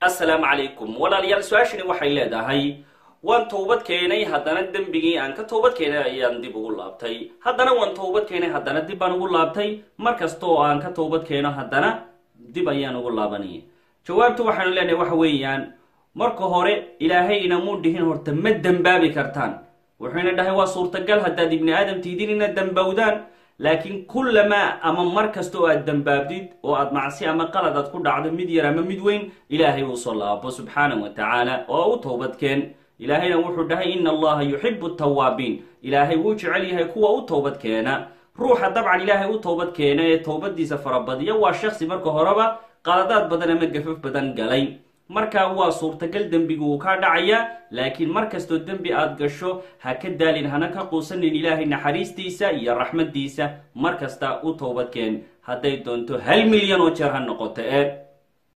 assalaamu calaykum walaalayaal su-aashani waxay leedahay waan toobad keenay haddana dembigii aan ka toobad keenay ayaan dib ugu laabtay haddana waan toobad keenay haddana dib baan ugu laabtay mar kasta oo aan ka toobad keeno haddana dib ayaan ugu laabanaya jawaabtu waxaanu leenahay waxa weeyaan marka hore ilaahay inamuu dhihin horta ma dembaabi kartaan wuxuuna dhahay waa suurtagal haddaad ibni aadam tiidin inaad dembowdaan laakiin kullamaa ama mar kasta oo aad dembaabdid oo aad macsi ama qalad aad ku dhacdo mid yar ama mid weyn ilaahay uu soo laabo subxaanahu wa tacaala oo u toobadkeen ilaahayna wuxuu dhahay ina allaha yuxibu tawaabiin ilaahay wuu jecel yahay kuwa u toobad keena ruuxa dabcan ilaahay u toobad keena ee toobadiisa farabadiya waa shaksi marka horeba qaladaad badan ama gafaf badan galay markaa waa suurtagal dembigu uu kaa dhacaya laakiin mar kastoo dembi aad gasho ha ka daalin hana ka quusanin ilaahay naxariistiisa iyo raxmadiisa mar kasta u toobadkeen hadday doonto hal milyan oo jeer ha noqoto ee